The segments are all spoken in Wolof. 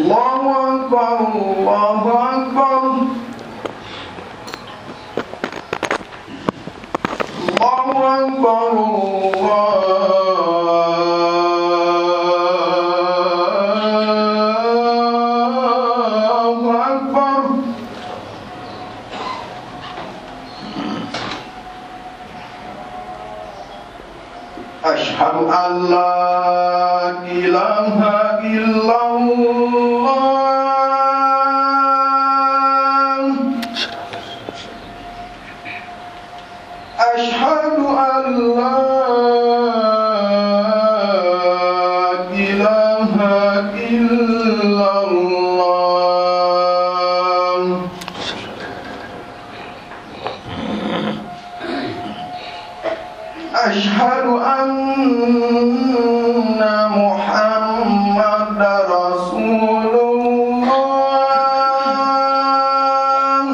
الله أكبر الله أكبر الله أكبر الله أكبر أشهد أن لا إله إلا الله أشهد أن لا إله إلا الله أشهد أن محمد رسول الله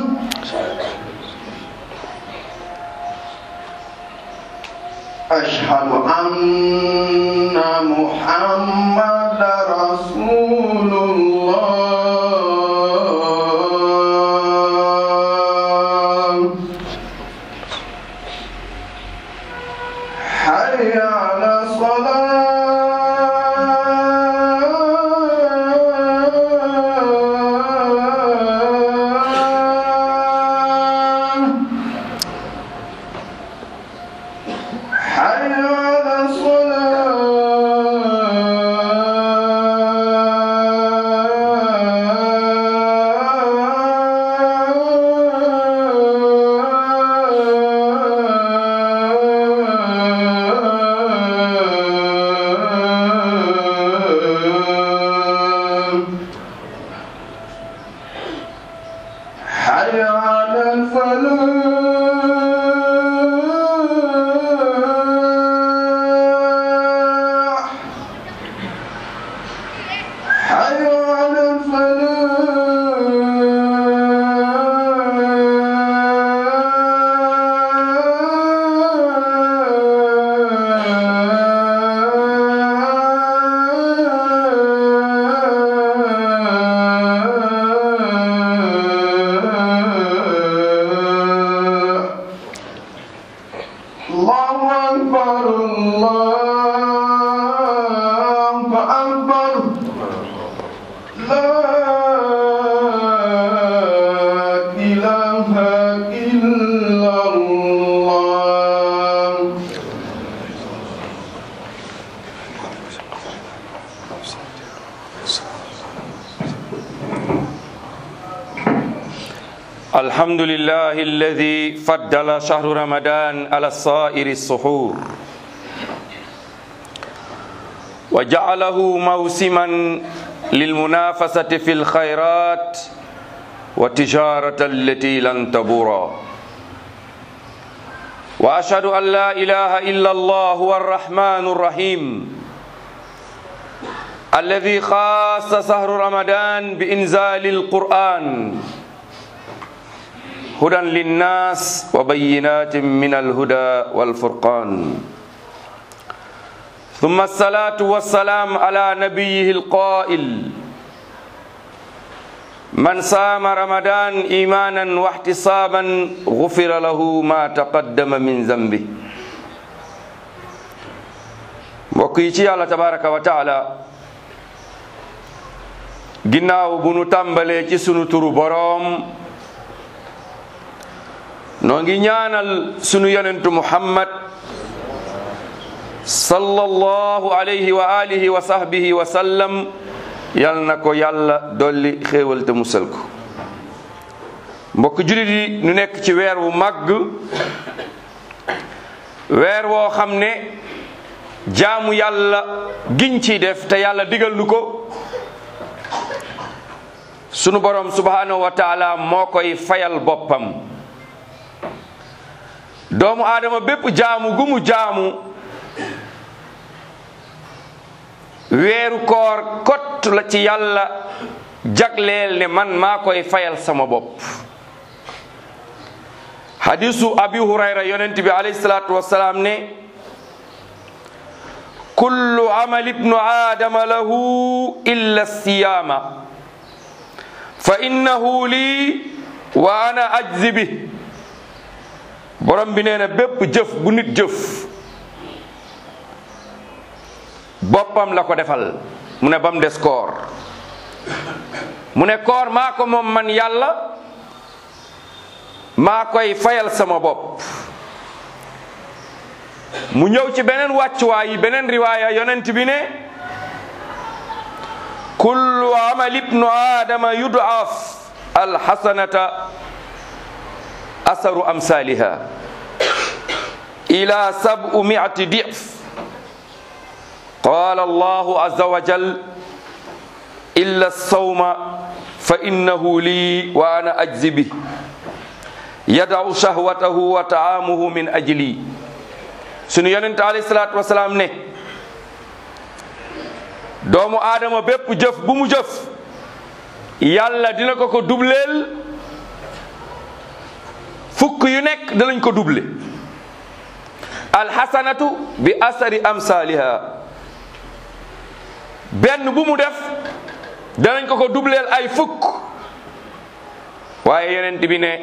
أشهد أن محمد رسول الله حي على الصلاة حي على الصلاة حي على الفلاح حي على الفلاح الله أكبر الله أكبر لا إله إلا الله الحمد لله الذي فضل شهر رمضان على سائر السحور وجعله موسما للمنافسة في الخيرات والتجارة التي لن تبورا وأشهد أن لا إله إلا الله هو الرحمن الرحيم الذي خاص شهر رمضان بإنزال القرآن هدى للناس وبينات من الهدى والفرقان ثم الصلاة والسلام على نبيه القائل من صام رمضان إيمانا واحتسابا غفر له ما تقدم من ذنبه mbokk yi ci yàlla tabaraka wa taala ginnaaw bu nu tàmbalee ci sunu turu boroom noo ngi ñaanal sunu yonentu muhammad sallallahu alayhi wa alihi wa sahbihi wa sallam yal na ko yàlla dolli xéewal te musal ko mbokk julit yi nu nekk ci weer wu màgg weer woo xam ne jaamu yàlla giñ ciy def te yàlla digal nu ko sunu borom subhanahu wa taala moo koy fayal boppam doomu aadama bépp jaamu gu mu jaamu weeru koor kott la ci yàlla jagleel ne man maa koy fayal sama bopp hadisu abi hurayra yonent bi alayhi salaatu wassalaam ne kullu amal ibnu aadama lahu illa siyaama fa innahu lii wa ana ajzi bi borom bi nee na bépp jëf bu nit jëf boppam la ko defal mu ne ba mu des koor mu ne koor maa ko moom man yàlla maa koy fayal sama bopp mu ñëw ci beneen wàccuwaay yi beneen riwaaya yonent bi ne kullu amal ibnu aadama yudaaf alxasanata asaru amsaliha ila sabu miati dif qala allahu aza wa jal illa sawma fa innahu lii wa ana ajzi bi yadau shahwatahu wa taamuhu min ajli sunu yonente alayhi salaatu wasalaam ne doomu aadama bépp jëf bu mu jëf yàlla dina ko ko dubleel fukk yu nekk danañ ko duble alxasanatu bi asari amsaliha benn bu mu def danañ ko ko dubleel ay fukk waaye yonent bi ne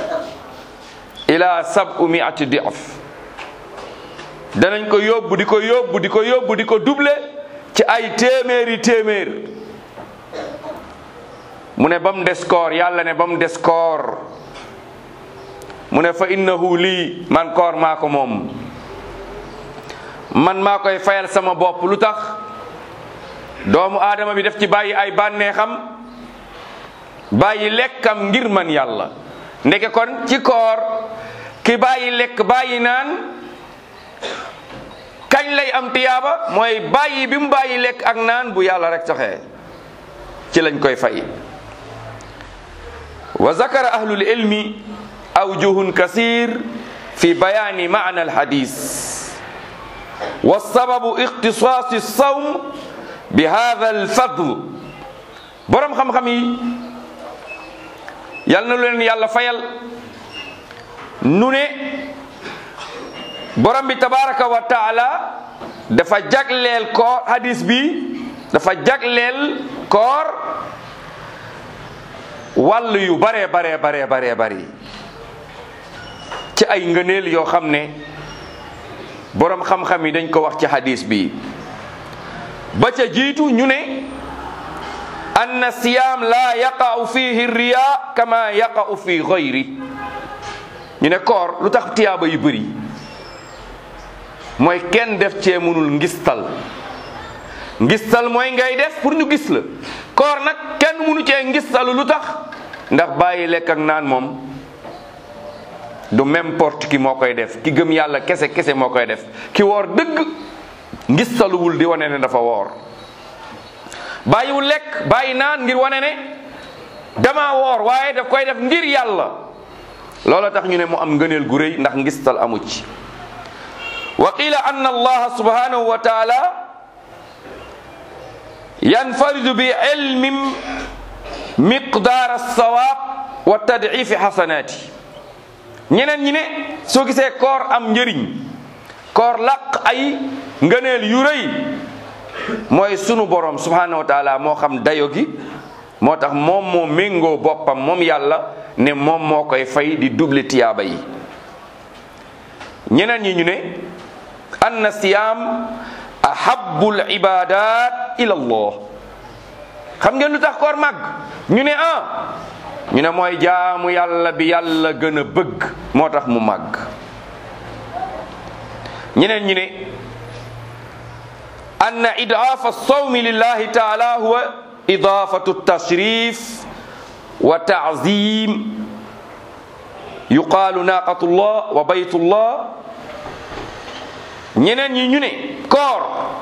ila sabu miati diaf danañ ko yóbbu di ko yóbbu di ko yóbbu di ko duble ci ay téeméeri téeméer mu ne ba mu des koor yàlla ne ba mu des koor mu ne fa innahu lii man koor maa ko moom man maa koy fayal sama bopp lu tax doomu aadama bi def ci bàyyi ay bànneexam bàyyi lekkam ngir man yàlla ndeke kon ci koor ki bàyyi lekk bàyyi naan kañ lay am tiyaaba mooy bàyyi bi mu bàyyi lekk ak naan bu yàlla rek taxee ci lañ koy fay wa zakara ahlul ilmi awjuhun kasir fi bayani maana alhadis wa sababu ixtisaasi sawm bi hada alfadl borom xam-xam yi yal na leen yàlla fayal nu ne borom bi tabaraka wa taala dafa jagleel koor hadis bi dafa jagleel koor wàll yu baree baree baree baree bari ci ay ngëneel yoo xam ne borom xam-xam yi dañ ko wax ci hadis bi ba ca jiitu ñu ne anna siyaam la yaqa'u fihi riya kama yaqa'u fi ghayri ñu ne koor lu tax tiyaaba yu bëri mooy kenn def cee mënul ngistal ngistal mooy ngay def pour ñu gis la koor nag kenn mënu cee ngistalu lu tax ndax bàyyi lekk ak naan moom du n'importe qui moo koy def ki gëm yàlla kese kese moo koy def ki woor dëgg ngistaluwul di wane ne dafa woor bàyyiwul lekk bàyyi naan ngir wane ne dama woor waaye daf koy def ngir yàlla loola tax ñu ne mu am ngëneel gu rëy ndax ngistal amu ci wa qila anna allaha subhanahu wa taala yanfaridu bi ilmin miqdaar alsawaab wa tadcifi xasanaati ñeneen ñi ne soo gisee koor am njëriñ koor laq ay ngëneel yu rëy mooy sunu borom subhanahu wa taala moo xam dayo gi moo tax moom moo méngoo boppam moom yàlla ne moom moo koy fay di double tiyaaba yi ñeneen ñi ñu ne anna siyaam ahabul ibadat ila allah xam ngeen lu tax koor màgg ñu ne ah ñu ne mooy jaamu yàlla bi yàlla gën a bëgg moo tax mu màgg ñeneen ñi ne anna idaafa sawmi lillahi taala huwa idaafatu tashrif wa taazim yuqaalu naqatullah wa baytullah ñeneen ñi ñu ne koor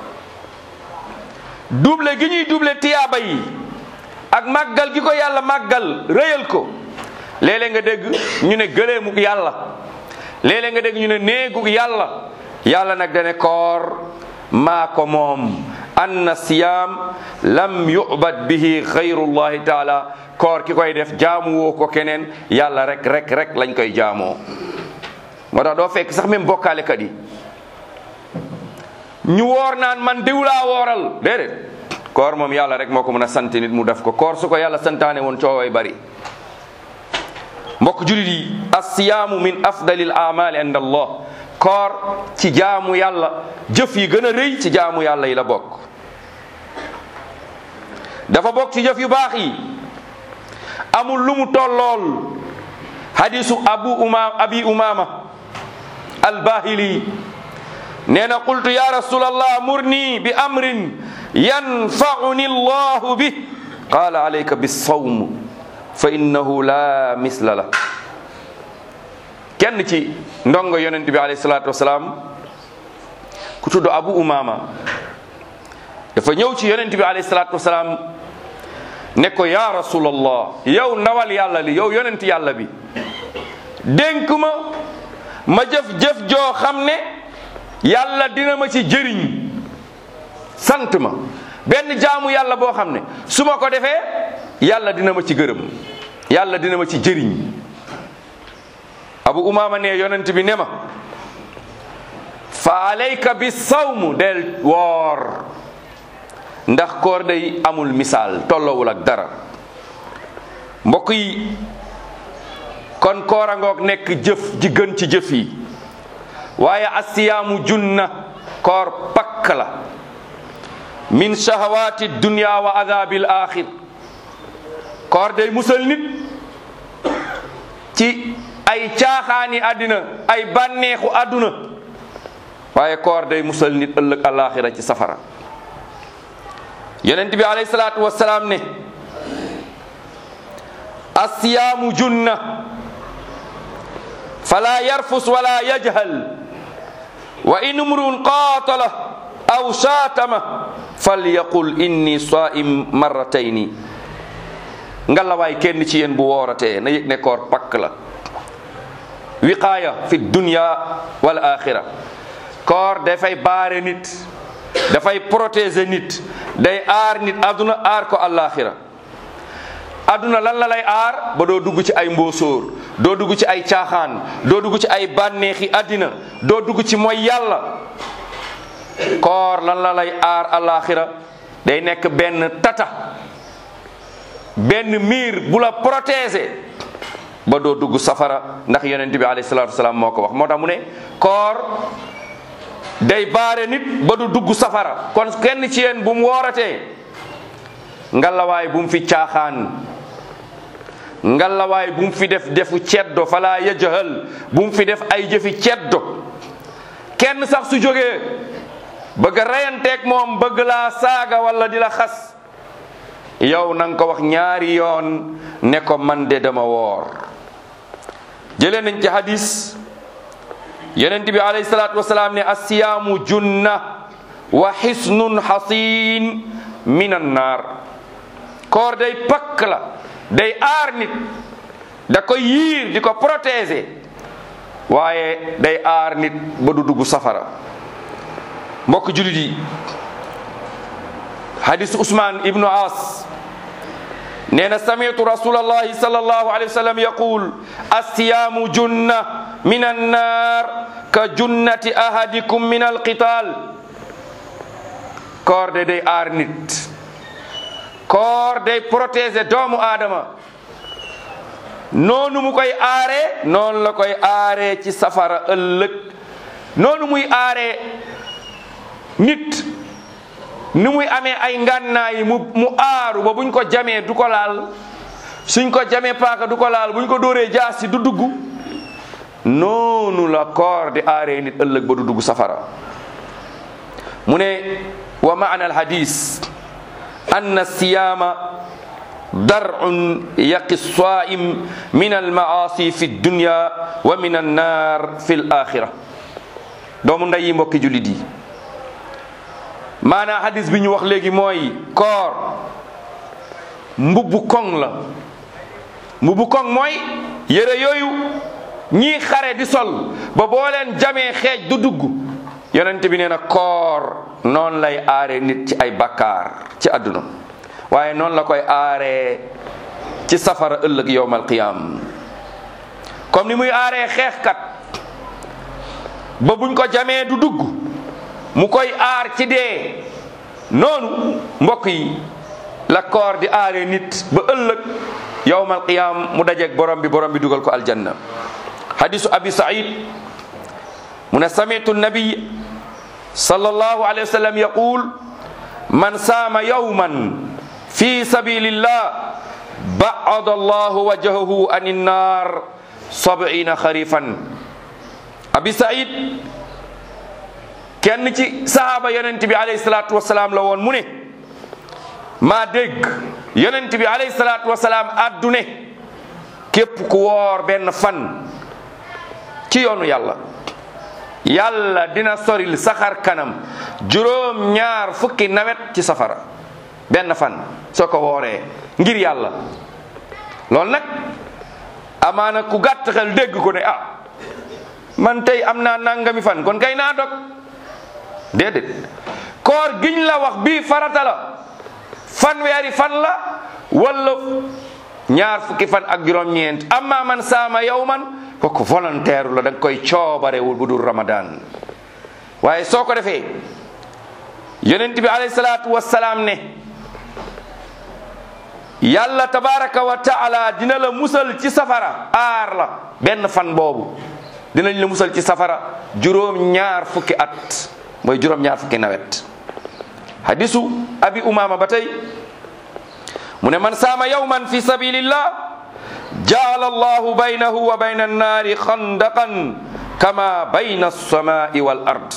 double gi ñuy double tiyaaba yi ak màggal gi ko yàlla màggal rëyal ko léeg-léeg nga dégg ñu ne gëleemuk yàlla léeg-léeg nga dégg ñu ne néeguk yàlla yàlla nag dane koor maa ko moom anna siyaam lam yubad bihi xayrullahi taala koor ki koy def jaamu woo ko keneen yàlla rek rek rek lañ koy jaamoo moo tax doo fekk sax même bokkaalekat yi ñu woor naan man diw laa wooral déedéet koor moom yàlla rek moo ko mën a sant nit mu def ko koor su ko yàlla santaane woon cooway bari mbokk julit yi assiyaamu min afdalil amali inda allah koor ci jaamu yàlla jëf yi gën a rëy ci jaamu yàlla yi la bokk dafa bokk ci jëf yu baax yi amul lu mu tollool hadisu abu umama abi umama albahili nee na qultu ya rasulallah murni bi amrin yanfauni allahu bih qala alayka bisawm fa innahu la misla la kenn ci ndongo yonent bi alayhi salatu wasalaam ku tudd abu umama dafa ñëw ci yonent bi alayhi salatu wasalaam ne ko ya rasulallah yow ndawal yàlla li yow yonent yàlla bi dénk ma ma jëf-jëf joo xam ne yàlla dina ma ci jëriñ sant ma benn jaamu yàlla boo xam ne su ma ko defee yàlla dina ma ci gërëm yàlla dina ma ci jëriñ abu umama ne yonent bi ne ma fa alayka bi sawmu del woor ndax koor day amul misaal tolloowul ak dara mbokk yi kon koor a ngoog nekk jëf ji gën ci jëf yi waaye asiyaamu junna koor pakk la min shahawati dunya wa adabil axir koor day musal nit ci ay caaxaani àddina ay bànneexu àdduna waaye koor day musal nit ëllëg alaxira ci safara yonent bi alayhi salaatu wasalaam ne asiyaamu junna fala yarfus wala yajhal wa in umrun qaatala aw shaatama falyaqul inni saim marratayni ngalawaay kenn ci yéen bu wooratee na yëg ne koor pakk la wiqaaya fi dunya wal axira koor dafay baare nit dafay protéger nit day aar nit aduna aar ko alaxira aduna lan la lay aar ba doo dugg ci ay mbóosóor doo dugg ci ay caaxaan doo dugg ci ay bànneexi àddina doo dugg ci mooy yàlla koor lan la lay aar alaxira day nekk benn tata benn miir bu la protéger ba doo dugg safara ndax yonent bi alayhi salaatu wasalaam moo ko wax moo tax mu ne koor day baare nit ba du dugg safara kon kenn ci yéen bu mu wooratee ngalawaay bu mu fi caaxaan ngalawaay bu mu fi def defu ceddo fala yajhal bu mu fi def ay jëfi ceddo kenn sax su jógee bëgg a reyanteeg moom bëgg laa saaga wala di la xas yow na nga ko wax ñaari yoon ne ko man de dama woor jëlee nañ ci hadis yonent bi alayhi salaatu wasalaam ne assiyaamu junna wa xisnun xasin min annaar koor day pakk la day aar nit da koy yiir di ko protéger waaye day aar nit ba du dugg safara mbokk julit yi hadis Usmaan ibnu As nee na samitu rasulallahi sallallahu alayhi wa sallam yaqul assiyaamu junna min annaar ka junnati ahadikum min alqital koor de day aar nit koor day protéger doomu aadama noonu mu koy aaree noonu la koy aaree ci safara ëllëg noonu muy aaree nit ni muy amee ay ngànnaay mu mu aaru ba buñ ko jamee du ko laal suñ ko jamee paaka du ko laal buñ ko dóoree jaasi du dugg noonu la koor di aaree nit ëllëg ba du dugg safara mu ne wa maana alhadis anna siyaama dar'un yaqi saim min almaasi fi dunya wa min annar fi l axira doomu nday yi mbokki jullit yi maanaa hadis bi ñu wax léegi mooy koor mbubbu koŋ la mbubbu koŋ mooy yére yooyu ñii xare di sol ba boo leen jamee xeej du dugg yonent bi nee na koor noonu lay aare nit ci ay bakkaar ci àdduna waaye noonu la koy aaree ci safara ëllëg yowmal qiyam comme ni muy aaree xeexkat ba buñ ko jamee du dugg mu koy aar ci dee noonu mbokk yi la koor di aaree nit ba ëllëg yawmal qiyaam mu dajeeg borom bi borom bi dugal ko aljanna hadisu abi said mu ne samitu nabiy sallallahu alayhi wa sallam yaqul man saama yawman fi sabilillah ba'ada allahu wajhahu ani nnar sab'ina kharifan abi said kenn ci sahaaba yonent bi alayhi salatu wasalaam la woon mu ne maa dégg yonent bi alayhi salatu wasalaam addune képp ku woor benn fan ci yoonu yàlla yàlla dina soril saxar kanam juróom ñaar fukki nawet ci safara benn fan soo ko wooree ngir yàlla loolu nag amaana ku gàtt xel dégg ko ne ah man tey am naa nangami fan kon kay naa dog déedéet koor giñ la wax bii farata la fanweeri fan la wala ñaar fukki fan ak juróom-ñeent amma man saama yawman kooku volontaire la da nga koy coobarewul bu dul ramadan waaye soo ko defee yonent bi alayhi salaatu wassalaam ne yàlla tabaraka wa taala dina la musal ci safara aar la benn fan boobu dinañ la musal ci safara juróom ñaar fukki at mooy juróom ñaar fukki nawet hadisu abi umama ba tey mu ne man saama yawman fi sabilillah jaala allahu baynahu wa bayna annaari xandaqan kama bayna alsamai wal ard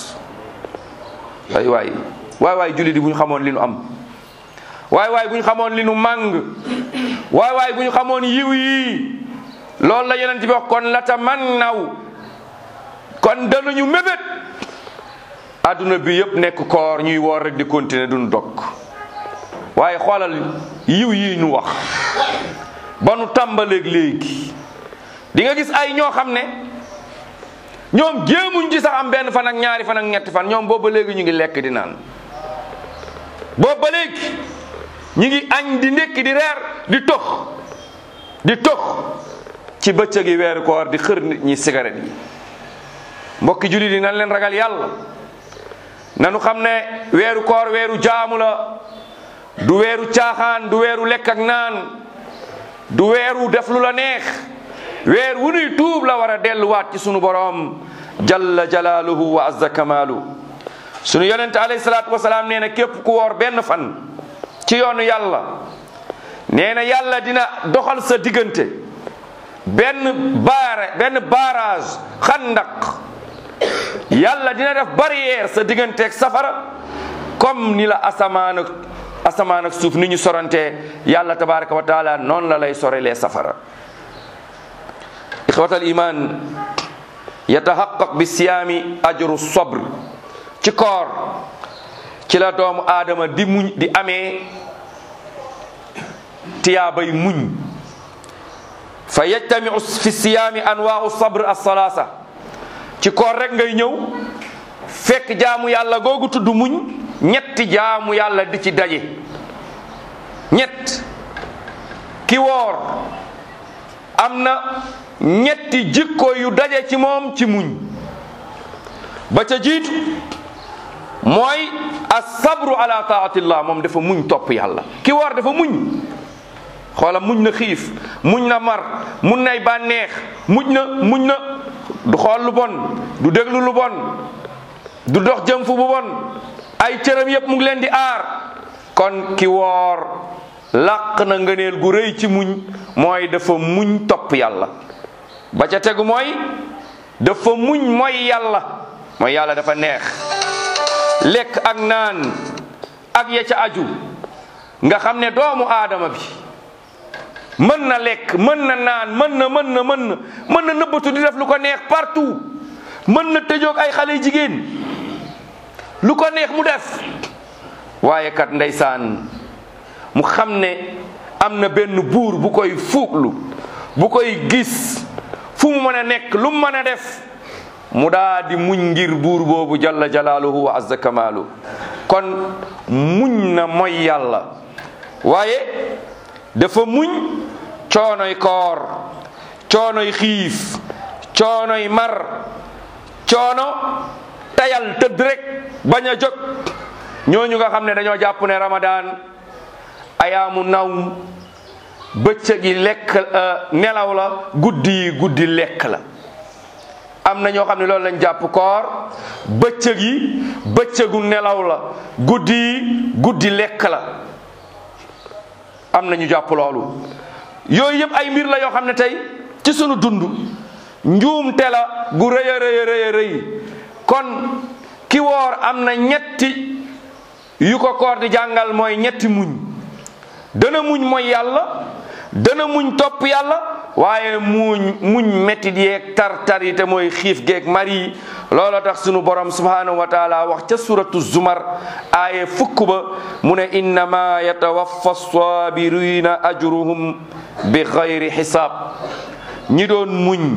waay waay waay waay julli di bu ñu xamoon li nu am waay waay bu ñu xamoon li nu màng waay waay bu ñu xamoon yiw yi loolu la yonent bi wax kon la tamannaw kon danañu mébét adduna bi yëpp nekk koor ñuy woor rek di continuer duñ dog waaye xoolal yiw yi ñu wax ba nu tàmbaleeg léegi di nga gis ay ñoo xam ne ñoom jéemuñ ci sax am benn fan ak ñaari fan ak ñetti fan ñoom boobu ba léegi ñu ngi lekk di naan boobu ba léegi ñu ngi añ di ndékki di reer di tox di tox ci bëccëg yi weeru koor di xër nit ñi cigarette yi mbokki jullit yi nan leen ragal yàlla nanu xam ne weeru koor weeru jaamu la du weeru caaxaan du weeru lekk ak naan du weeru def lu la neex weer wu nuy tuub la war a delluwaat ci sunu boroom jalla jalaaluhu wa azza kamaalu sunu yonente alayhi salaatu wasalaam nee na képp ku woor benn fan ci yoonu yàlla nee na yàlla dina doxal sa diggante benn baare benn barrage xandaq yàlla dina def barrière sa digganteeg safara comme ni la asamaan ak asamaan ak suuf ni ñu sorantee yàlla tabaraka wa taala noonu la lay sorelee safara ixwatal iman yataxaqaq bi siyaami ajru sabr ci koor ci la doomu aadama di muñ di amee tiyaabay muñ fa yajtamiu fi siyaami anwaau sabr alsalasa ci koor rek ngay ñëw fekk jaamu yàlla googu tudd muñ ñetti jaamu yàlla di ci daje ñett ki woor am na ñetti jikko yu daje ci moom ci muñ ba ca jiitu mooy asabru ala taatillah moom dafa muñ topp yàlla ki woor dafa muñ xoola muñ na xiif muñ na mar muñ nay bànneex muñ na muñ na du xool lu bon du déglu lu bon du dox jëm fu bu bon ay cëram yépp mu ngi leen di aar kon ki woor làq na ngëneel gu rëy ci muñ mooy dafa muñ topp yàlla ba ca tegu mooy dafa muñ mooy yàlla mooy yàlla dafa neex lekk ak naan ak ya ca aju nga xam ne doomu aadama bi mën na lekk mën na naan mën na mën na mën na mën na nëbbatu di def lu ko neex partout mën na tëjoog ay xale jigéen lu ko neex mu def waaye kat ndeysaan mu xam ne am na benn buur bu koy fuuglu bu koy gis fu mu mën a nekk lu mu mën a def mu daa di muñ ngir buur boobu jalla jalaaluhu wa azza kamaalu kon muñ na mooy yàlla waaye dafa muñ coonoy koor coonoy xiif coonoy mar coono tayal tëdd rek bañ a jóg ñooñu nga xam ne dañoo jàpp ne ramadan ayaamu nawm bëccëg yi lekk nelaw la guddi yi guddi lekk la am na ñoo xam ne loolu lañ jàpp koor bëccëg yi bëccëgu nelaw la guddi yi guddi lekk la am na ñu jàpp loolu yooyu yëpp ay mbir la yoo xam ne tey ci sunu dund njuumte la gu rëy a rëy a rëy a rëy kon ki woor am na ñetti yu ko koor di jàngal mooy ñetti muñ dana muñ mooy yàlla dana muñ topp yàlla waaye muñ muñ mettit yeeg tar-tar yi te mooy xiif geeg mar yi looloo tax sunu borom subhanahu wa taala wax ca suratu zumar aaye fukk ba mu ne innama yatawaffa sabirina ajruhum bi xayri xisaab ñi doon muñ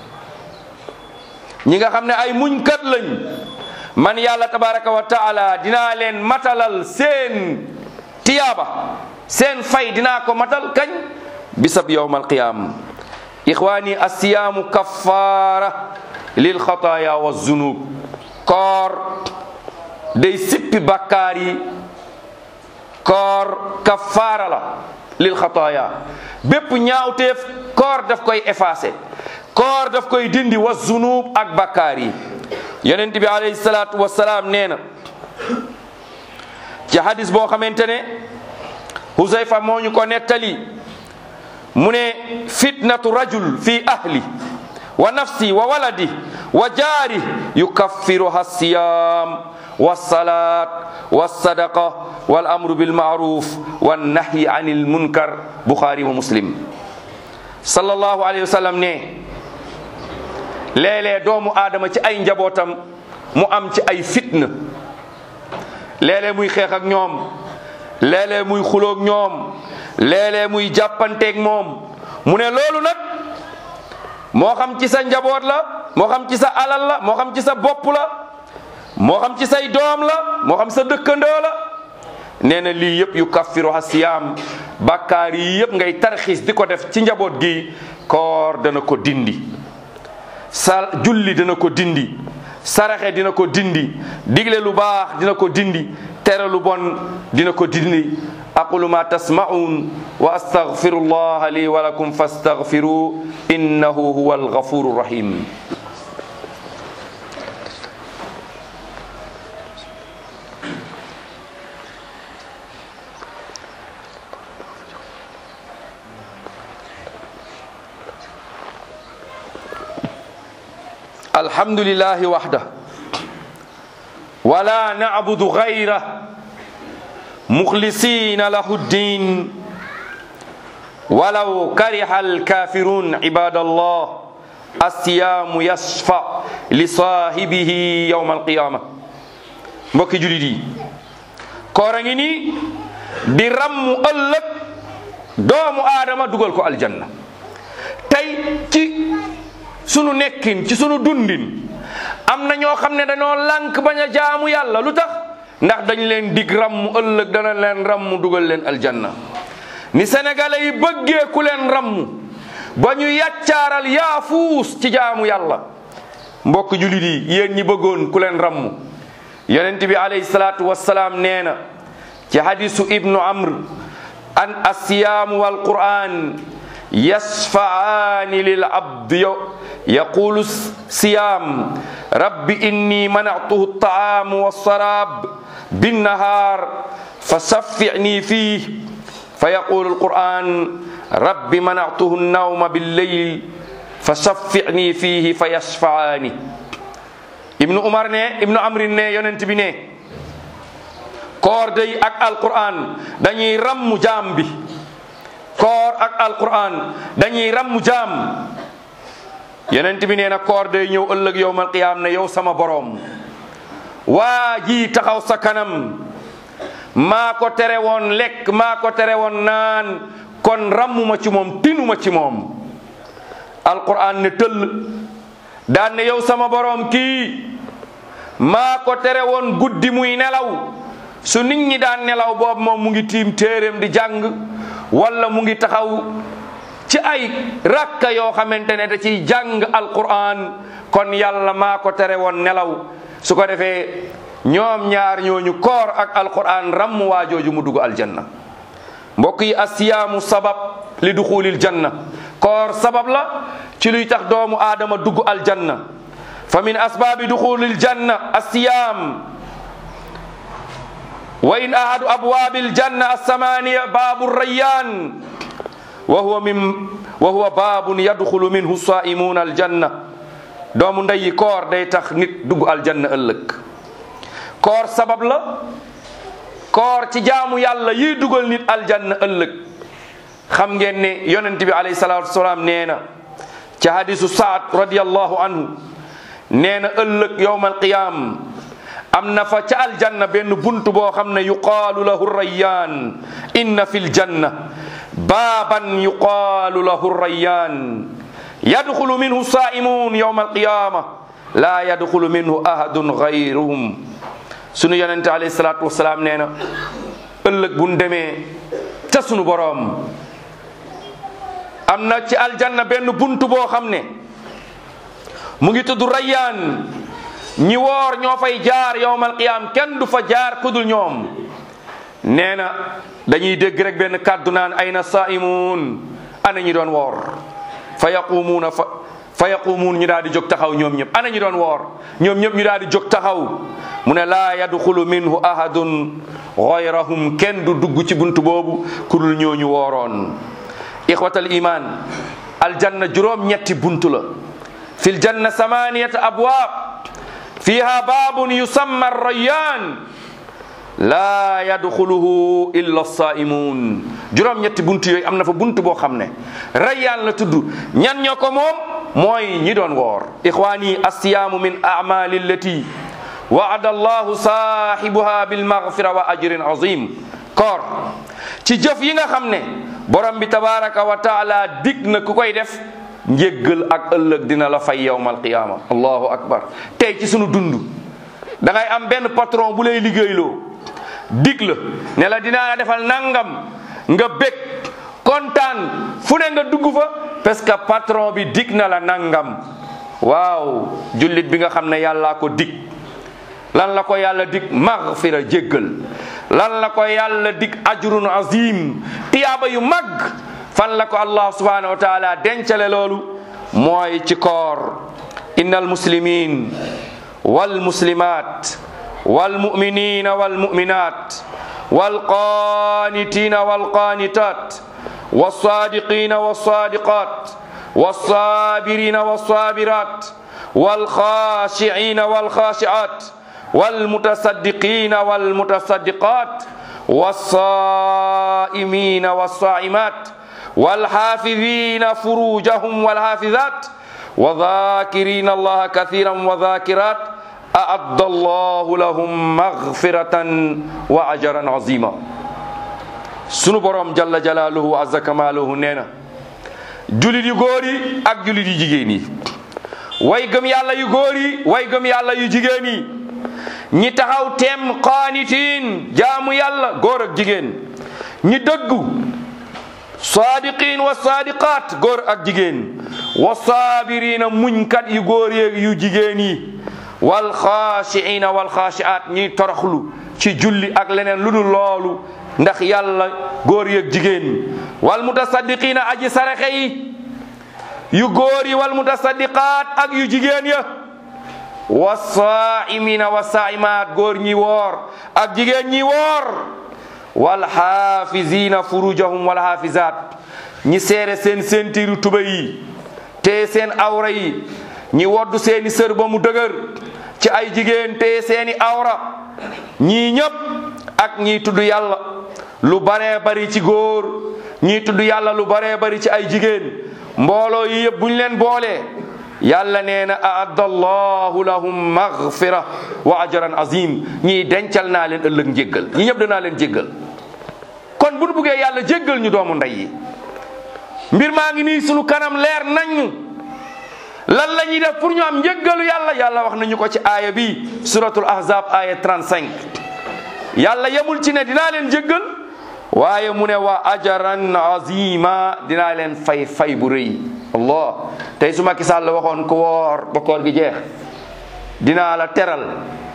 ñi nga xam ne ay muñkat lañ man yàlla tabaraka wa taala dinaa leen matalal seen tiyaaba seen fay dinaa ko matal kañ bisab yowm alqiyam ixwani asiyaamu kaffara lil xataaya wa zunub koor day sippi bakkaar yi koor kaffaara la lil xataaya bépp ñaawteef koor daf koy effacé koor daf koy dindi wa zunub ak bakkaar yi yonent bi alayhi salaatu wasalaam nee na ci hadis boo xamante ne Huzayfa moo ñu ko nettali mu ne fitnatu rajul fi ahli wa nafsi wa waladi wa jaari yukaffiruha siyam والصلاة والصدقة والأمر بالمعروف والنهي عن المنكر بخاري ومسلم صلى الله عليه وسلم ne léeg-léeg doomu aadama ci ay njabootam mu am ci ay fitna léeg-léeg muy xeex ak ñoom léeg-léeg muy xuloog ñoom léeg-léeg muy jàppanteeg moom mu ne loolu nag moo xam ci sa njaboot la moo xam ci sa alal la moo xam ci sa bopp la moo xam ci say doom la moo xam sa dëkkandoo la nee na lii yëpp yu kaffiru asiyaam bàkkaar yi yëpp ngay tarxiis di ko def ci njaboot gi koor dana ko dindi sa julli dina ko dindi saraxe dina ko dindi digle lu baax dina ko dindi tere lu bon dina ko dindi aqulu ma tasma'un wa astaghfiru allah li wa lakum fastaghfiru innahu huwa alghafuru rahim الحمد لله وحده ولا نعبد غيره مخلصين له الدين ولو كره الكافرون عباد الله الصيام يشفع لصاحبه يوم القيامة mbokki julit yi koor a ngi nii di rammu ëllëg doomu aadama dugal ko aljanna tey ci sunu nekkin ci sunu dundin am na ñoo xam ne dañoo lànk bañ a jaamu yàlla lu tax ndax dañ leen dig rammu ëllëg dana leen rammu dugal leen aljanna ni sénégalais yi bëggee ku leen rammu ba ñu yàccaaral yaafuus ci jaamu yàlla mbokk julit yi yéen ñi bëggoon ku leen rammu yonent bi alayhi salaatu wassalaam nee na ci hadisu ibnu amr an asiyaamu wal qur'an yasfaani lil abd yaqulu siyam rabbi inni manatuhu taamu walsarab binnahar fasaffi'ni fih فيقول القرآن رب منعته النوم بالليل فشفعني فيه فيشفعاني ابن عمر ne ibnu amrin ne yonent bi ne koor day ak alquran dañuy rammu jaam bi koor ak alquran dañuy rammu jaam yonent bi nee na koor day ñëw ëllëg yowmal qiyaam ne yow sama boroom waa ji taxaw sa kanam maa ko tere woon lekk maa ko tere woon naan kon rammuma ci moom tinuma ci moom alquran ne tëll daan ne yow sama boroom kii maa ko tere woon guddi muy nelaw su nit ñi daan nelaw boobu moom mu ngi tiim téeréem di jàng wala mu ngi taxaw ci ay rakka yoo xamante ne da ciy jàng alquran kon yàlla maa ko tere woon nelaw su ko defee ñoom ñaar ñooñu koor ak alquran ramm waa jooju mu dugg aljanna mbokk yi asiyaamu sabab li duxulil janna koor sabab la ci luy tax doomu aadama dugg aljanna fa min asbaabi duxulil janna asiyaam wa in ahadu abwaabil janna assamaniya baabu rayyan wa huwa min wa huwa baabun yadxulu minhu saaimuuna aljanna doomu ndeyi koor day tax nit dugg aljanna ëllëg koor sabab la koor ci jaamu yàlla yiy dugal nit aljanna ëllëg xam ngeen ne yonent bi alayhi salaatu wasalaam nee na ci hadisu saad radiallahu anhu nee na ëllëg yowma alqiyaam am na fa ca aljanna benn bunt boo xam ne yuqaalu lahu rayyaan inna fi ljanna baaban yuqaalu lahu rayyaan yadxulu minhu saaimuun yowma alqiyaama laa yadxulu minhu ahadun gayruhum sunu yonente alayhi salaatu wasalaam nee na ëllëg buñ demee ca sunu boroom am na ci aljanna benn bunt boo xam ne mu ngi tudd rayyaan ñi woor ñoo fay jaar yowmal qiyaam kenn du fa jaar kudul ñoom nee na dañuy dégg rek benn kàddu naan ayna saaimuun ana ñi doon woor fa yaqumuuna fa fa yaqumuun ñu daal di jóg taxaw ñoom ñëpp ana ñi doon woor ñoom ñëpp ñu daal di jóg taxaw mu ne laa yadxulu minhu ahadun gayrahum kenn du dugg ci bunt boobu kudul ñooñu wooroon ixwatal iman aljanna juróom ñetti buntu la fil janna samaniyat abwaab fiha baabun yusamma rayyan laa yadxuluhu illa saimun juróom ñetti buntu yooyu am na fa buntu boo xam ne rayyaan la tudd ñan ñoo ko moom mooy ñi doon woor ixwaani assiyaamu min amali allati waada allahu saahibuha bilmaghfira wa ajrin azim koor ci jëf yi nga xam ne borom bi tabaraka wa taala dig na ku koy def njéggal ak ëllëg dina la fay yowma alqiyama allahu akbar tey ci sunu dund da ngay am benn patron bu lay liggéeyloo dig la ne la dinaa la defal nangam nga bég kontaan fu ne nga dugg fa parce que patron bi dig na la nangam waaw jullit bi nga xam ne yàllaa ko dig lan la ko yàlla dig maghfira jéggal lan la ko yàlla dig ajrun azim tiyaaba yu mag fan la ko allah subhanahu wa taala dencale loolu mooy ci koor inna almuslimin walmuslimat walmuminina walmuminat walqanitina walqanitat والصادقين والصادقات والصابرين والصابرات والخاشعين والخاشعات والمتصدقين والمتصدقات والصائمين والصائمات والحافظين فروجهم والحافظات وذاكرين الله كثيرا وذاكرات أعد الله لهم مغفرة وأجرا عظيما sunu borom jalla jalaaluhu azza kamaaluhu nee na julit yu góor yi ak julit yu jigéen yi way gëm yàlla yu góor yi way gëm yàlla yu jigéen yi ñi taxaw teem qaanitiin jaamu yàlla góor ak jigéen ñi dëggu saadiqin wa saadiqaat góor ak jigéen wa saabirina muñkat yu góor yeeg yu jigéen yi wal xaashiina wal xaashiaat ñiy toroxlu ci julli ak leneen lu dul loolu ndax yàlla góor yeeg jigéen wal mutasaddiqina aji saraxe yi yu góor yi wal mutasaddiqaat ak yu jigéen ya wa saaimina wa saaimaat góor ñi woor ak jigéen ñi woor wal xaafizina furujahum wal xaafizaat ñi seere seen sentiru tuba yi te seen awra yi ñi woddu seeni sër ba mu dëgër ci ay jigéen te seeni awra ñii ñëpp ak ñii tudd yàlla lu baree bari ci góor ñii tudd yàlla lu baree bari ci ay jigéen mbooloo yi yëpp buñ leen boolee yàlla nee na aadda allahu lahum maghfira wa ajran azim ñii dencal naa leen ëllëg njéggal ñi ñëpp danaa leen jéggal kon bu nu buggee yàlla jéggal ñu doomu ndey yi mbir maa ngi nii sunu kanam leer nañu lan la ñuy def pour ñu am njéggalu yàlla yàlla wax nañu ko ci aaya bi suratul ahzab aaya 35 yàlla yemul ci ne dinaa leen jéggal waaye mu ne wa ajaran azima dinaa leen fay fay bu rëy allah tey su Macky Sall waxoon ku woor ba koor gi jeex dinaa la teral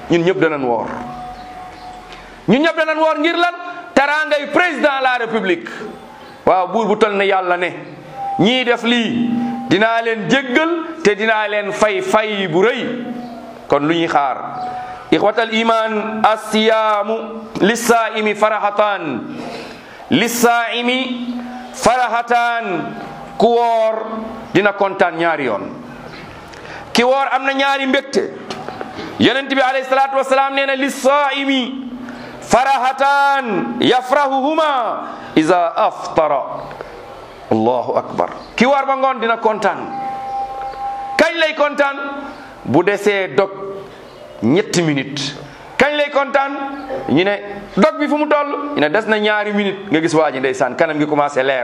ñun ñëpp danañ woor ñun ñëpp danañ woor ngir lan teraangay président de la république waaw buur bu tol ne yàlla ne ñii def lii dinaa leen jéggal te dinaa leen fay fay bu rëy kon lu ñuy xaar ixwatal iman assiyaamu lissaaimi farahataan lissaaimi farahataan ku woor dina kontaan ñaari yoon ki woor am na ñaari mbégte yonent bi alayhi salaatu wasalaam nee na lissaaimi farahataan yafrahuhuma iza aftara allahu akbar ki woor ba ngoon dina kontaan kañ lay kontaan bu desee dog ñetti minute kañ lay kontaan ñu ne dog bi fu mu toll ñu ne des na ñaari minute nga gis waa ji ndeysaan kanam gi commencé leer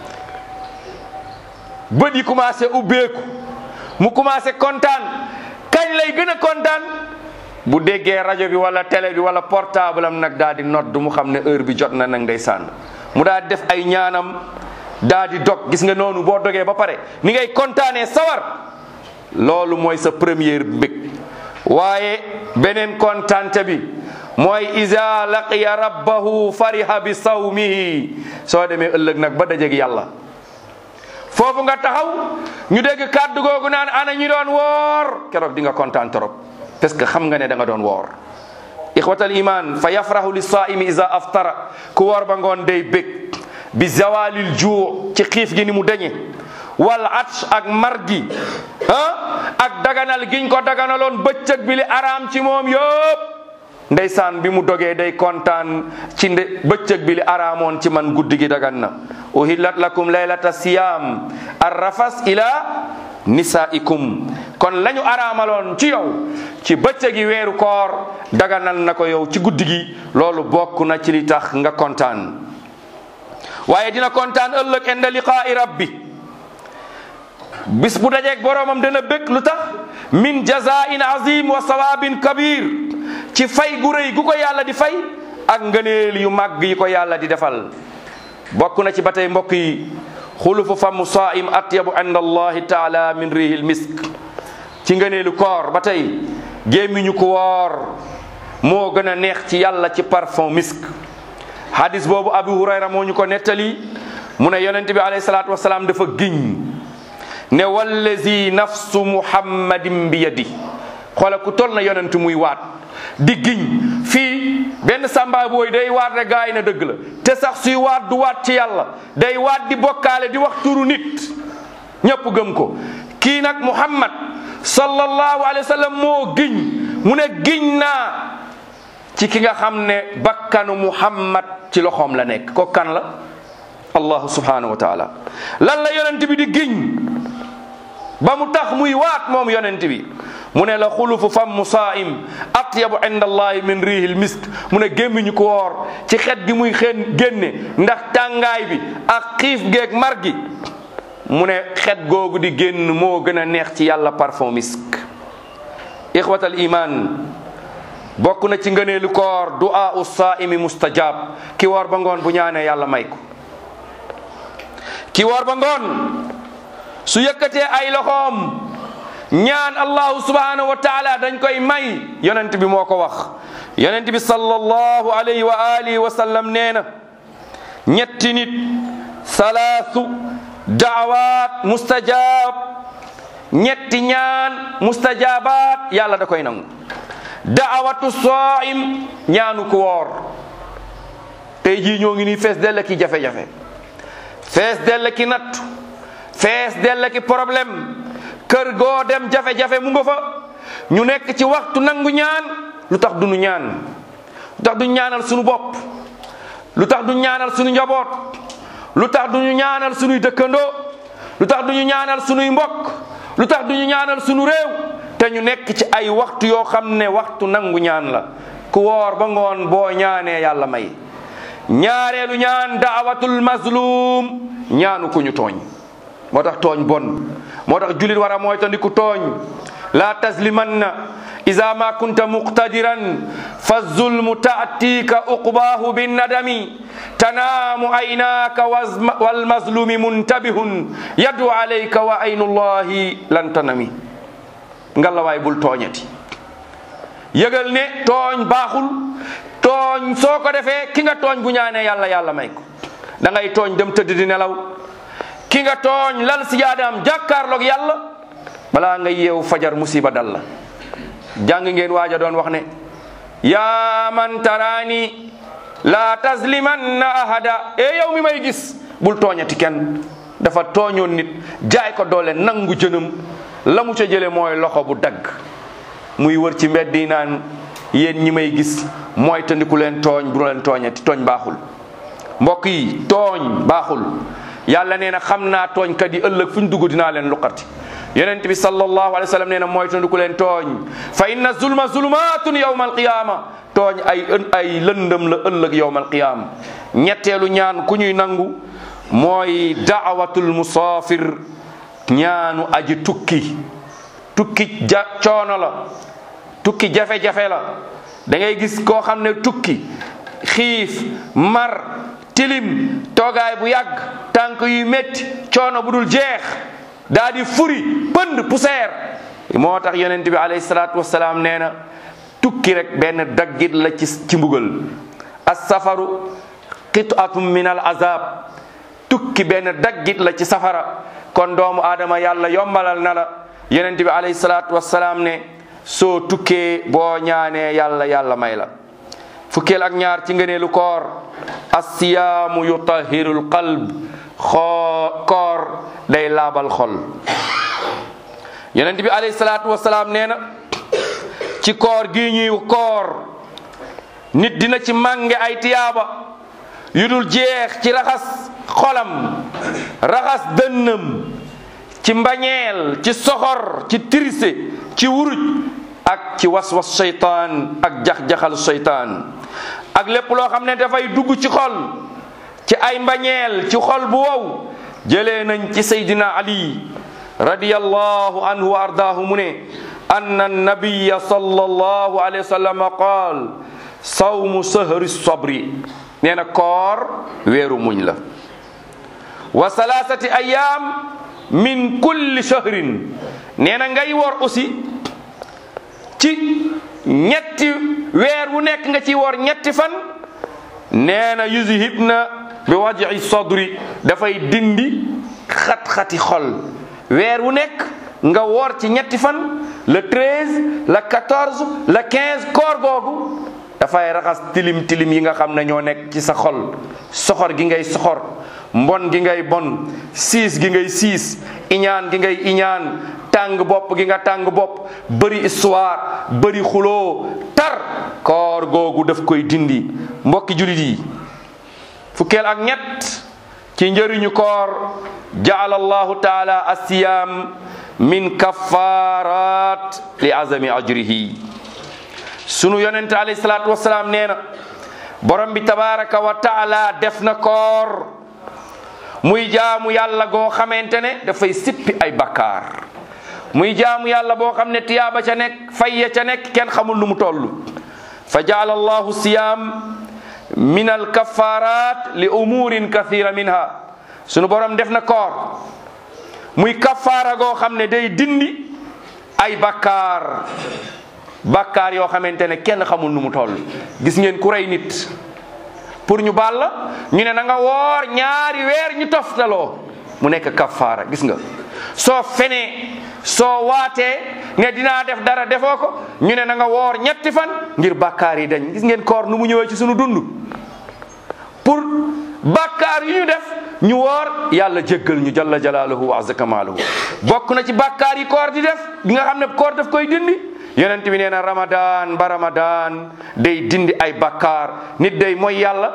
bët yi commencé ubbeeku mu commencé kontaan kañ lay gën a kontaan bu déggee rajo bi wala télé bi wala portable am nag daal di nodd mu xam ne heure bi jot na nag ndeysaan mu daal di def ay ñaanam daal di dog gis nga noonu boo dogee ba pare ni ngay kontaanee sawar loolu mooy sa première mbég waaye beneen kontaante bi mooy iza laqiya rabbahu fariha bi sawmihi soo demee ëllëg nag ba dajeeg yàlla foofu nga taxaw ñu dégg kàddu googu naan ana ñi doon woor keroog di nga kontaan trop parce que xam nga ne da nga doon woor ixwatal iman fa yafrahu li saimi iza aftara ku woor ba ngoon day bég bi zawalil juu ci xiif gi ni mu dañe wal atsh ak mar gi ah ak daganal giñ ko daganaloon bëccëg bi li araam ci moom yëpp ndeysaan bi mu dogee day kontaan ci nde bëccëg bi li araamoon ci man guddi gi dagan na uhillat lakum laylata siyam arrafas ila nisaikum kon lañu araamaloon ci yow ci bëccëgi weeru koor daganal na ko yow ci guddi gi loolu bokk na ci li tax nga kontaan waaye dina kontaan ëllëg inda liqaa'i rabbi bis bu dajeeg boroomam dana bëgg lu tax min jazain azim wa sawabin kabir ci fay gu rëy gu ko yàlla di fay ak ngëneel yu màgg yi ko yàlla di defal bokk na ci ba tey mbokk yi xulufu famu saim atyabu inda allahi taala min rihil misk ci ngëneelu koor ba tey gémmiñu ko woor moo gën a neex ci yàlla ci parfum misk hadis boobu abu hurayra moo ñu ko nettali mu ne yonente bi alayhi salaatu wasalaam dafa giñ ne wallazi nafsu muhammadin bi yadi xoola ku tol na yonent muy waat di giñ fii benn samba booy day waat rek gaa yi na dëgg la te sax suy waat du waat ci yàlla day waat di bokkaale di wax turu nit ñépp gëm ko kii nag muhammad sallallahu alayhi wa sallam moo giñ mu ne giñ naa ci ki nga xam ne bakkanu muhammad ci loxoom la nekk ko kan la allahu subhanahu wa taala lan la yonent bi di giñ ba mu tax muy waat moom yonent bi mu ne la xulufu fammu saim atyabu inda allahi min rihil misk mu ne gémmiñu ko woor ci xet gi muy xeen génne ndax tàngaay bi ak xiif geeg mar gi mu ne xet googu di génn moo gën a neex ci yàlla parfum misk ixwatal iman bokk na ci ngëneelu koor du'a u saimi mustajab ki woor ba ngoon bu ñaanee yàlla may ko ki woor ba ngoon su yëkkatee ay loxoom ñaan allahu subhanahu wa taala dañ koy may yonent bi moo ko wax yonent bi sallallahu alayhi wa alihi wa sallam nee na ñetti nit salaasu daawaat mustajab ñetti ñaan mustajabaat yàlla da koy nangu daawatu saim ñaanu ko woor tey jii ñoo ngi nii fees dell ki jafe-jafe fees dell ki nattu fees dell ki problème kër goo dem jafe-jafe mu nga fa ñu nekk ci waxtu nangu ñaan lu tax duñu ñaan lu tax duñu ñaanal suñu bopp lu tax duñu ñaanal suñu njaboot lu tax duñu ñaanal suñuy dëkkandoo lu tax duñu ñaanal suñuy mbokk lu tax duñu ñaanal suñu réew te ñu nekk ci ay waxtu yoo xam ne waxtu nangu ñaan la ku woor ba ngoon boo ñaanee yàlla may ñaareelu ñaan daawatul mazlum ñaanu ku ñu tooñ moo tax tooñ bon moo tax julit war a moytandiku tooñ la taslimanna ida ma kunta muqtadiran fa zulmu ta'tika uqbahu binnadami tanaamu aynaka walmazlumi muntabihun yadu alayka wa aynullahi lan tanami ngalla waay bul tooñati yëgal ne tooñ baaxul tooñ soo ko defee ki nga tooñ bu ñaanee yàlla yàlla may ko da ngay tooñ dem tëdd di nelaw ki nga tooñ lal si jaadaam jàkkaarloog yàlla balaa nga yeewu fajar musiba dal la jàng ngeen waaja doon wax ne yaa man taraani laa taslimanna ahada e yow mi may gis bul tooñati kenn dafa tooñoon nit jaay ko doole nangu jënam la mu ca jële mooy loxo bu dagg muy wër ci mbedd yi naan yéen ñi may gis mooy tandiku leen tooñ bu leen tooñati tooñ baaxul mbokk yi tooñ baaxul yàlla nee na xam naa tooñkat yi ëllëg fu ñu dugg dinaa leen luqati yonent bi sallallahu alayhi wa sallam nee na mooy tandiku leen tooñ fa inna zulma zulumatun yawma alqiyama tooñ ay ay lëndëm la ëllëg yawma alqiyama ñetteelu ñaan ku ñuy nangu mooy daawatul musaafir ñaanu aji tukki tukki ja coono la tukki jafe-jafe la da ngay gis koo xam ne tukki xiif mar tilim toogaay bu yàgg tànk yu métti coono bu dul jeex daa di furi pënd poussière moo tax yonent bi alayhi salaatu wasalaam nee na tukki rek benn daggit la ci ci mbugal as-safaru qit'atun min al azab tukki benn daggit la ci safara kon doomu aadama yàlla yombalal na la yonent bi alayhi salaatu wasalaam ne soo tukkee boo ñaanee yàlla yàlla may la fukkeel ak ñaar ci ngëneelu koor assiyaamu yutahirul qalb xoo koor day laabal xol yonent bi alayhi salaatu wasalaam nee na ci koor gi ñuy koor nit dina ci mànge ay tiyaaba yu dul jeex ci raxas xolam raxas dënnam ci mbañeel ci soxor ci tirise ci wuruj ak ci waswas seytaan ak jax-jaxal seytaan ak lépp loo xam ne dafay dugg ci xol ci ay mbañeel ci xol bu wow jëlee nañ ci saydina ali radiyallahu anhu wa ardaahu mu ne anna nabiya sallallahu alayhi wa sallam qaal sawmu sahri sabri nee na koor weeru muñ la wa salaasati ayaam min kulli shahrin nee na ngay wor aussi ci ñetti weer wu nekk nga ci wor ñetti fan nee na yuzhibna bi waj'i sadri dafay dindi xat-xati xol weer wu nekk nga woor ci ñetti fan le 13 le 14 le 15 koor googu dafay raxas tilim tilim yi nga xam ne ñoo nekk ci sa xol soxor gi ngay soxor mbon gi ngay bon siis gi ngay siis iñaan gi ngay iñaan tàng bopp gi nga tàng bopp bëri histoire bëri xuloo tar koor googu daf koy dindi mbokki julit yi fukkeel ak ñett ci njëriñu koor jaala allahu taala asiyam min kafarat li azami ajrihi sunu yonente alayhi salaatu wasalaam nee na borom bi tabaraka wa taala def na koor muy jaamu yàlla goo xamante ne dafay sippi ay bakkaar muy jaamu yàlla boo xam ne tiyaaba ca nekk fayya ca nekk kenn xamul nu mu toll fa jaala allahu siyam min al kafarat li umurin kathira minha sunu borom def na koor muy kafaara goo xam ne day dindi ay bakkaar bakkaar yoo xamante ne kenn xamul nu mu toll gis ngeen ku rey nit pour ñu baal la ñu ne na nga woor ñaari weer ñu toftaloo mu nekk kafaara gis nga soo fenee soo waatee ne dinaa def dara defoo ko ñu ne na nga woor ñetti fan ngir bakkaar yi dañ gis ngeen koor nu mu ñëwee ci sunu dund pour bakkaar yu ñu def ñu woor yàlla jéggal ñu jalla jalaaluhu wa azza kamaaluhu bokk na ci bakkaar yi koor di def gi nga xam ne koor daf koy dindi yonent bi nee na ramadan ba ramadan day dindi ay bakkaar nit day mooy yàlla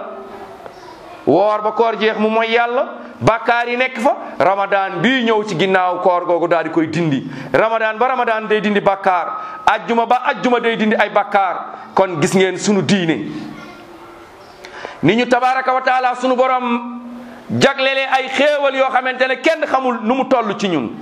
woor ba koor jeex mu mooy yàlla bakkaar yi nekk fa ramadan bii ñëw ci ginnaaw koor googu daal di koy dindi ramadan ba ramadan day dindi bakkaar ajjuma ba ajjuma day dindi ay bakkaar kon gis ngeen sunu diine ni ñu tabaraka wa taala sunu borom jaglelee ay xéewal yoo xamante ne kenn xamul nu mu toll ci ñun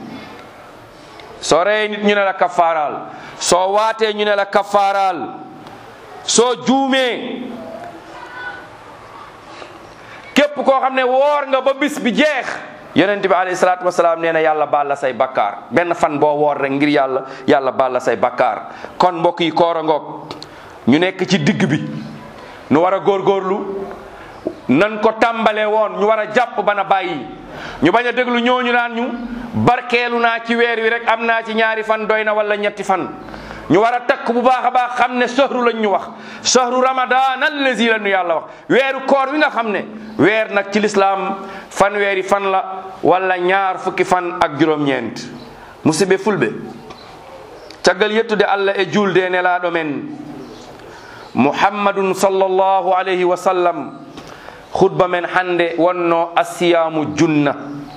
soo reyee nit ñu ne la kafaaraal soo waatee ñu ne la kafaaraal soo juumee képp koo xam ne woor nga ba bis bi jeex yonent bi alayhi salaatu wasalaam nee na yàlla baal la say bakkaar benn fan boo woor rek ngir yàlla yàlla baal la say bakkaar kon mbokk yi koor a ngoog ñu nekk ci digg bi nu war a góorgóorlu nan ko tàmbalee woon ñu war a jàpp bana bàyyi ñu bañ a déglu ñooñu naan ñu barkeelu naa ci weer wi rek am naa ci ñaari fan doy na wala ñetti fan ñu war a takk bu baax a baax xam ne sahru lañ ñu wax sahru ramadan allazi la ñu yàlla wax weeru koor wi nga xam ne weer nag ci lislaam fan weeri fan la wala ñaar fukki fan ak juróom-ñeent musidɓe fulɓe caggal yettude allah e julde nelaaɗo men muhammadun sallllahu alayhi wa sallam khutba men hannde wonno asiyamu junna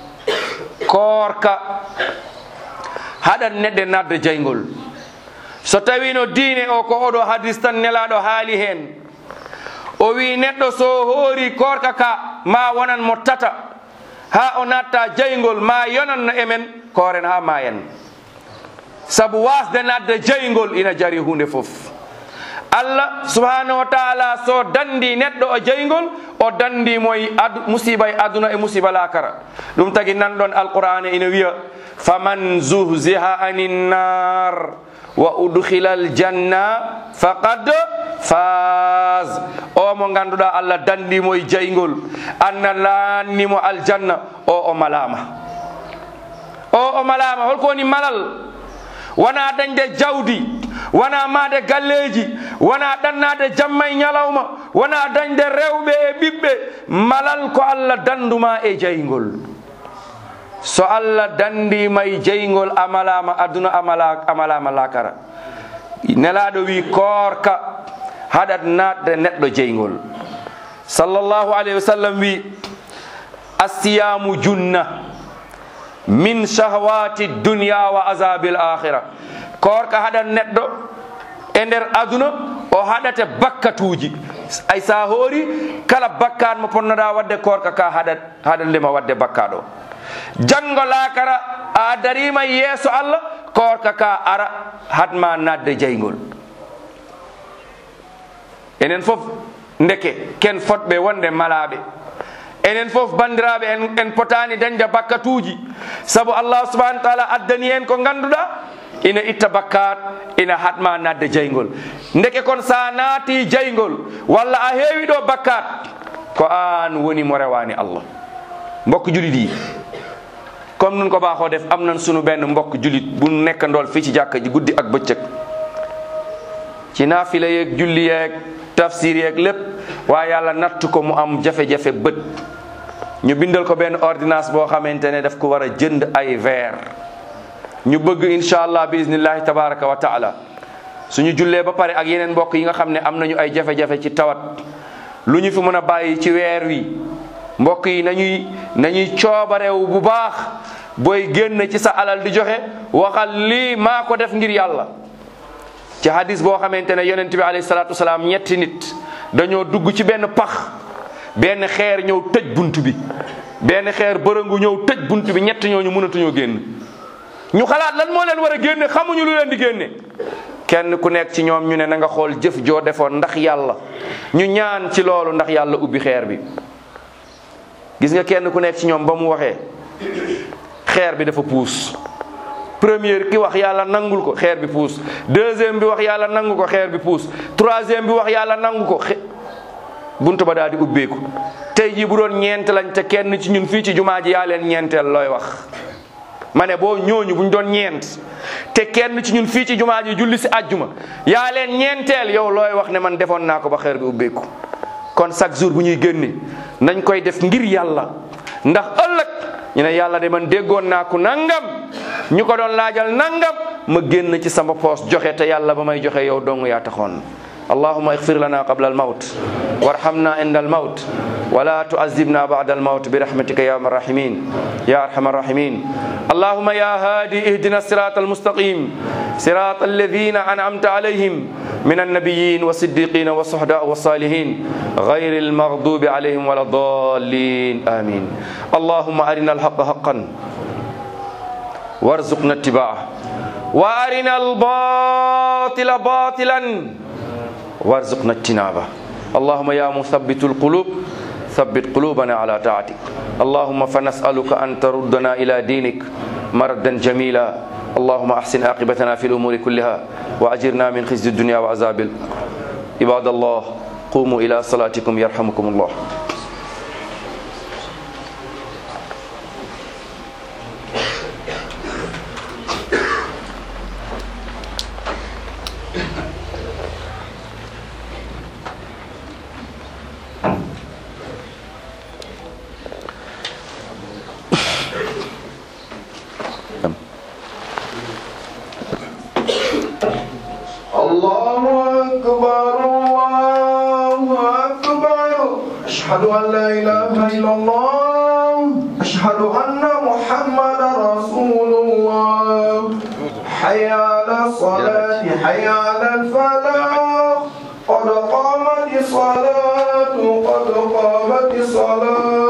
koorka haɗat neɗɗe nadde jaygol so tawino diine o ko oɗo hadis tan nelaɗo haali hen o wi neɗɗo so hoori korka ka ma wonan mo tata ha o natta jaygol ma yonanno emen koren ha mayen saabu wasde nadde jaygol ina jari hunde foof allah subhanahu wa taala so dandi neɗɗo o jaygol o dandimoye ad musiba e aduna e musiba lakara ɗum tagi nanɗon alqur'ana ina wiya faman zuhziha anin nar wa udkhila aljanna faqad faz o mo ganduɗa allah dandimo e jaygol anna lannimo aljanna o o malama o o malama holko woni malal wona dañde jawdi wona made galleji wona ɗannade jamma e ñalawma wona dañde rewɓe e ɓiɓɓe malal ko allah danduma e jaygol so allah dandima e jaygol amalama aduna amala amalama lakara nelaɗo wi koorka haɗat natde neɗɗo jeygol sallllahu alayhi wa sallam wi asiyamu junna min shahwati dunya wa azabi l akhira koorka haɗat neɗɗo e nder aduna o haɗate bakkatuji ay sa hoori kala bakkat mo ponnoɗa wadde koorka ka haɗat haɗat ndema wadde bakkaɗo janngo laakara a darima yeeso allah koorka ka ara hatma nadde jaygol enen fof ndeke ken fotɓe wonde malaɓe enen fof bandiraɓe en, en potani dañde bakkatuji saabu allah subahanau taala addani en ko ganduɗa ina itta bakkat ina hatma nadde jaygol ndeke kon sa naati jaygol walla a heewi ɗo bakkat ko an woni mo rewani allah mbokk julit yi comme nun ko baaxoo def am nañ sunu benn mbokk julit bu nekk ndool fii ci jàkka ji guddi ak bëccëg ci naafila yeeg julli yeeg tafsir yeeg lépp waaye yàlla natt ko mu am jafe-jafe bët ñu bindal ko benn ordonnance boo xamante ne daf ko war a jënd ay verre ñu bëgg incha allah bi iznillahi tabaraka wa taala suñu jullee ba pare ak yeneen mbokk yi nga xam ne am nañu ay jafe-jafe ci tawat lu ñu fi mën a bàyyi ci weer wi mbokk yi nañuy nañuy coobarew bu baax booy génn ci sa alal di joxe waxal lii maa ko def ngir yàlla ci hadis boo xamante ne yonent bi alayhi salaatu wasalaam ñetti nit dañoo dugg ci benn pax benn xeer ñëw tëj bunt bi benn xeer bërëngu ñëw tëj bunt bi ñett ñooñu mënatuñoo génn ñu xalaat lan moo leen war a génne xamuñu lu leen di génne kenn ku nekk ci ñoom ñu ne na nga xool jëf joo defoon ndax yàlla ñu ñaan ci loolu ndax yàlla ubbi xeer bi gis nga kenn ku nekk ci ñoom ba mu waxee xeer bi dafa puus première ki wax yàlla nangul ko xeer bi puus deuxième bi wax yàlla nangu ko xeer bi puus troisième bi wax yàlla nangu ko buntu ba daal di ubbeeku tey jii bu doon ñeent lañ te kenn ci ñun fii ci jumaa ji yaa leen ñeenteel looy wax ma ne boo ñooñu buñ doon ñeent te kenn ci ñun fii ci jumaa ji julli si àjjuma yaa leen ñeenteel yow looy wax ne man defoon naa ko ba xeer bi ubbeeku kon chaque jour bu ñuy génne nañ koy def ngir yàlla ndax ëllëg ñu ne yàlla de man déggoon naa ko nangam ñu ko doon laajal nangam ma génn ci sama poos joxe te yàlla ba may joxe yow dong yaa taxoon اللهم اغفر لنا قبل الموت وارحمنا عند الموت ولا تعذبنا بعد الموت برحمتك يا ارحم الراحمين يا ارحم الراحمين اللهم يا هادي اهدنا الصراط المستقيم صراط الذين انعمت عليهم من النبيين والصديقين والصحداء والصالحين غير المغضوب عليهم ولا الضالين امين اللهم ارنا الحق حقا وارزقنا اتباعه وارنا الباطل باطلا وارزقنا اجتنابه اللهم يا مثبت القلوب ثبت قلوبنا على طاعتك اللهم فنسألك أن تردنا إلى دينك مردا جميلا اللهم أحسن عاقبتنا في الأمور كلها وأجرنا من خزي الدنيا وعذاب ال- عباد الله قوموا إلى صلاتكم يرحمكم الله الله أكبر الله أكبر أشهد أن لا إله إلا الله أشهد أن محمدا رسول الله حي على الصلاة حي على الفلاح قد قامت الصلاة قد قامت الصلاة